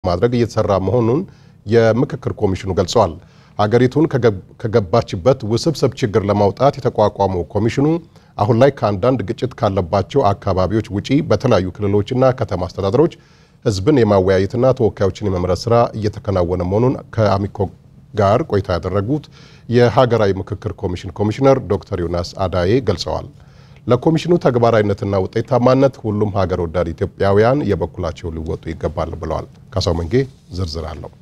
ማድረግ እየተሰራ መሆኑን የምክክር ኮሚሽኑ ገልጸዋል። ሀገሪቱን ከገባችበት ውስብስብ ችግር ለማውጣት የተቋቋመው ኮሚሽኑ አሁን ላይ ከአንዳንድ ግጭት ካለባቸው አካባቢዎች ውጪ በተለያዩ ክልሎችና ከተማ አስተዳደሮች ህዝብን የማወያየትና ተወካዮችን የመምረጥ ስራ እየተከናወነ መሆኑን ከአሚኮ ጋር ቆይታ ያደረጉት የሀገራዊ ምክክር ኮሚሽን ኮሚሽነር ዶክተር ዮናስ አዳዬ ገልጸዋል። ለኮሚሽኑ ተግባራዊነትና ውጤታማነት ሁሉም ሀገር ወዳድ ኢትዮጵያውያን የበኩላቸው ሊወጡ ይገባል ብለዋል። ካሳው መንጌ ዝርዝር አለው።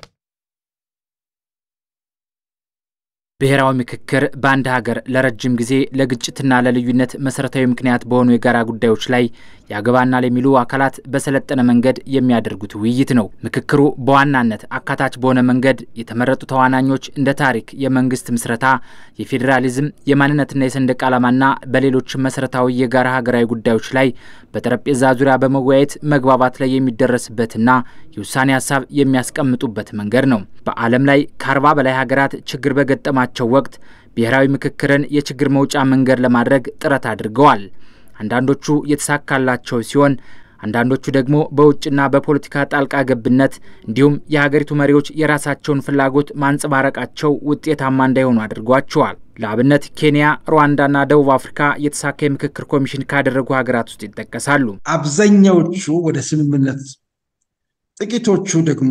ብሔራዊ ምክክር በአንድ ሀገር ለረጅም ጊዜ ለግጭትና ለልዩነት መሰረታዊ ምክንያት በሆኑ የጋራ ጉዳዮች ላይ ያገባናል የሚሉ አካላት በሰለጠነ መንገድ የሚያደርጉት ውይይት ነው። ምክክሩ በዋናነት አካታች በሆነ መንገድ የተመረጡ ተዋናኞች እንደ ታሪክ፣ የመንግስት ምስረታ፣ የፌዴራሊዝም፣ የማንነትና የሰንደቅ ዓላማና በሌሎች መሰረታዊ የጋራ ሀገራዊ ጉዳዮች ላይ በጠረጴዛ ዙሪያ በመወያየት መግባባት ላይ የሚደረስበትና የውሳኔ ሀሳብ የሚያስቀምጡበት መንገድ ነው። በዓለም ላይ ከአርባ በላይ ሀገራት ችግር በገጠማቸው ወቅት ብሔራዊ ምክክርን የችግር መውጫ መንገድ ለማድረግ ጥረት አድርገዋል። አንዳንዶቹ የተሳካላቸው ሲሆን አንዳንዶቹ ደግሞ በውጭና በፖለቲካ ጣልቃ ገብነት እንዲሁም የሀገሪቱ መሪዎች የራሳቸውን ፍላጎት ማንጸባረቃቸው ውጤታማ እንዳይሆኑ አድርጓቸዋል። ለአብነት ኬንያ፣ ሩዋንዳና ደቡብ አፍሪካ የተሳካ የምክክር ኮሚሽን ካደረጉ ሀገራት ውስጥ ይጠቀሳሉ። አብዛኛዎቹ ወደ ስምምነት፣ ጥቂቶቹ ደግሞ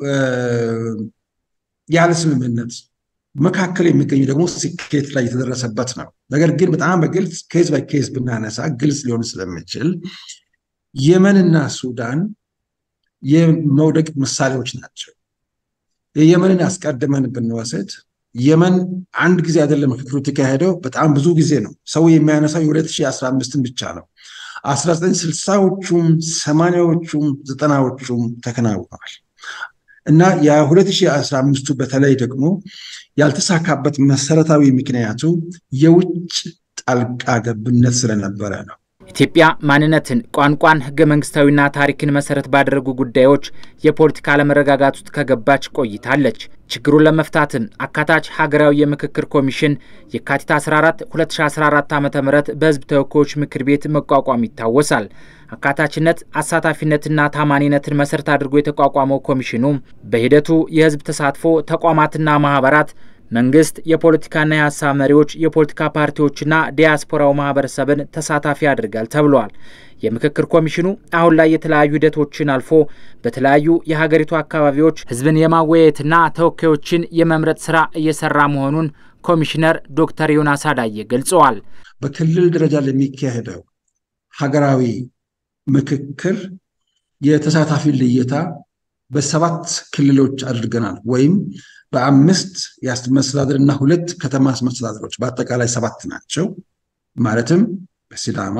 ያለ ስምምነት መካከል የሚገኙ ደግሞ ስኬት ላይ የተደረሰበት ነው። ነገር ግን በጣም በግልጽ ኬዝ ባይ ኬዝ ብናነሳ ግልጽ ሊሆን ስለሚችል የመንና ሱዳን የመውደቅ ምሳሌዎች ናቸው። የየመንን አስቀድመን ብንወስድ የመን አንድ ጊዜ አይደለም ምክክሩ የተካሄደው፣ በጣም ብዙ ጊዜ ነው። ሰው የሚያነሳው የ2015ን ብቻ ነው። 1960ዎቹም ሰማንያዎቹም ዘጠናዎቹም ተከናውነዋል እና የ2015ቱ በተለይ ደግሞ ያልተሳካበት መሰረታዊ ምክንያቱ የውጭ ጣልቃ ገብነት ስለነበረ ነው። ኢትዮጵያ ማንነትን፣ ቋንቋን፣ ህገ መንግስታዊና ታሪክን መሰረት ባደረጉ ጉዳዮች የፖለቲካ አለመረጋጋት ውስጥ ከገባች ቆይታለች። ችግሩን ለመፍታትም አካታች ሀገራዊ የምክክር ኮሚሽን የካቲት 14 2014 ዓ ም በህዝብ ተወካዮች ምክር ቤት መቋቋም ይታወሳል። አካታችነት፣ አሳታፊነትና ታማኒነትን መሰረት አድርጎ የተቋቋመው ኮሚሽኑ በሂደቱ የህዝብ ተሳትፎ ተቋማትና ማህበራት መንግስት፣ የፖለቲካና የሀሳብ መሪዎች፣ የፖለቲካ ፓርቲዎችና ዲያስፖራው ማህበረሰብን ተሳታፊ ያደርጋል ተብሏል። የምክክር ኮሚሽኑ አሁን ላይ የተለያዩ ሂደቶችን አልፎ በተለያዩ የሀገሪቱ አካባቢዎች ህዝብን የማወያየትና ተወካዮችን የመምረጥ ስራ እየሰራ መሆኑን ኮሚሽነር ዶክተር ዮናስ አዳዬ ገልጸዋል። በክልል ደረጃ ለሚካሄደው ሀገራዊ ምክክር የተሳታፊ ልየታ በሰባት ክልሎች አድርገናል ወይም በአምስት መስተዳድር እና ሁለት ከተማ መስተዳድሮች በአጠቃላይ ሰባት ናቸው። ማለትም በሲዳማ፣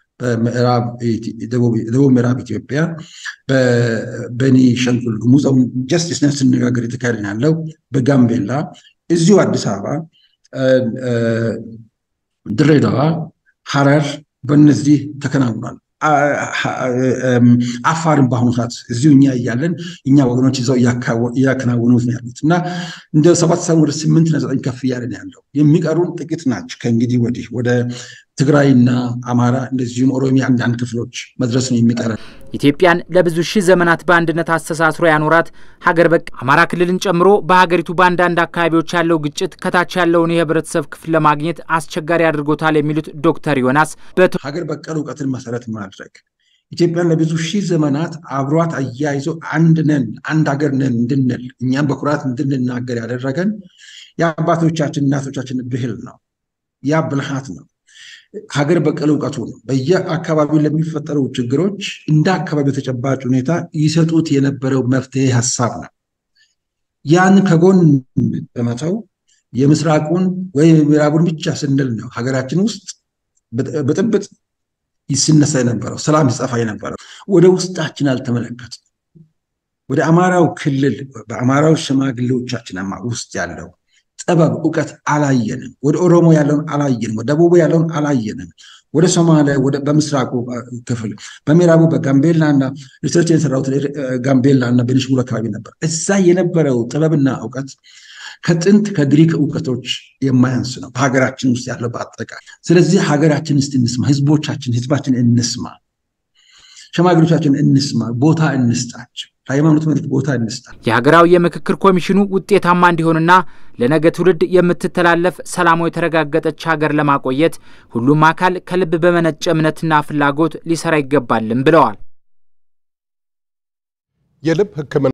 በደቡብ ምዕራብ ኢትዮጵያ፣ በቤኒሻንጉል ጉሙዝ ጀስቲስ ነን ስነጋገር የተካሄደ ያለው በጋምቤላ፣ እዚሁ አዲስ አበባ፣ ድሬዳዋ፣ ሐረር በእነዚህ ተከናውኗል። አፋርን በአሁኑ ሰዓት እዚሁ እኛ እያለን እኛ ወገኖች ይዘው እያከናወኑት ነው ያሉት እና እንደ ሰባት ሰ ወደ ስምንት እና ዘጠኝ ከፍ እያለን ያለው የሚቀሩን ጥቂት ናቸው። ከእንግዲህ ወዲህ ወደ ትግራይና አማራ እንደዚሁም ኦሮሚያ አንዳንድ ክፍሎች መድረስ ነው የሚቀረን። ኢትዮጵያን ለብዙ ሺህ ዘመናት በአንድነት አስተሳስሮ ያኖራት ሀገር በቅ አማራ ክልልን ጨምሮ በሀገሪቱ በአንዳንድ አካባቢዎች ያለው ግጭት ከታች ያለውን የህብረተሰብ ክፍል ለማግኘት አስቸጋሪ አድርጎታል የሚሉት ዶክተር ዮናስ ሀገር በቀል እውቀትን መሰረት ማድረግ ኢትዮጵያን ለብዙ ሺህ ዘመናት አብሯት አያይዞ አንድ ነን አንድ ሀገር ነን እንድንል እኛም በኩራት እንድንናገር ያደረገን የአባቶቻችን እናቶቻችን ብሂል ነው። ያ ብልሃት ነው። ሀገር በቀል እውቀቱ ነው። በየአካባቢው ለሚፈጠሩ ችግሮች እንደ አካባቢው ተጨባጭ ሁኔታ ይሰጡት የነበረው መፍትሄ ሀሳብ ነው። ያን ከጎን በመተው የምስራቁን ወይም የምዕራቡን ብቻ ስንል ነው ሀገራችን ውስጥ ብጥብጥ ሲነሳ የነበረው ሰላም ሲጠፋ የነበረው። ወደ ውስጣችን አልተመለከትም። ወደ አማራው ክልል በአማራው ሽማግሌዎቻችን ውስጥ ያለው ጥበብ እውቀት አላየንም። ወደ ኦሮሞ ያለውን አላየንም። ወደ ደቡቡ ያለውን አላየንም። ወደ ሶማሊያ በምስራቁ ክፍል በምዕራቡ በጋምቤላና ሪሰርች የሰራሁት ጋምቤላና ቤኒሻንጉል አካባቢ ነበር። እዛ የነበረው ጥበብና እውቀት ከጥንት ከግሪክ እውቀቶች የማያንስ ነው በሀገራችን ውስጥ ያለው በአጠቃላይ። ስለዚህ ሀገራችን ውስጥ እንስማ፣ ህዝቦቻችን ህዝባችን እንስማ። ሸማግሎቻችን እንስማ፣ ቦታ እንስጣቸው። ለሃይማኖት መሪዎች ቦታ እንስጣቸው። የሀገራዊ የምክክር ኮሚሽኑ ውጤታማ እንዲሆንና ለነገ ትውልድ የምትተላለፍ ሰላማዊ የተረጋገጠች ሀገር ለማቆየት ሁሉም አካል ከልብ በመነጨ እምነትና ፍላጎት ሊሰራ ይገባልም ብለዋል። የልብ ሕክምና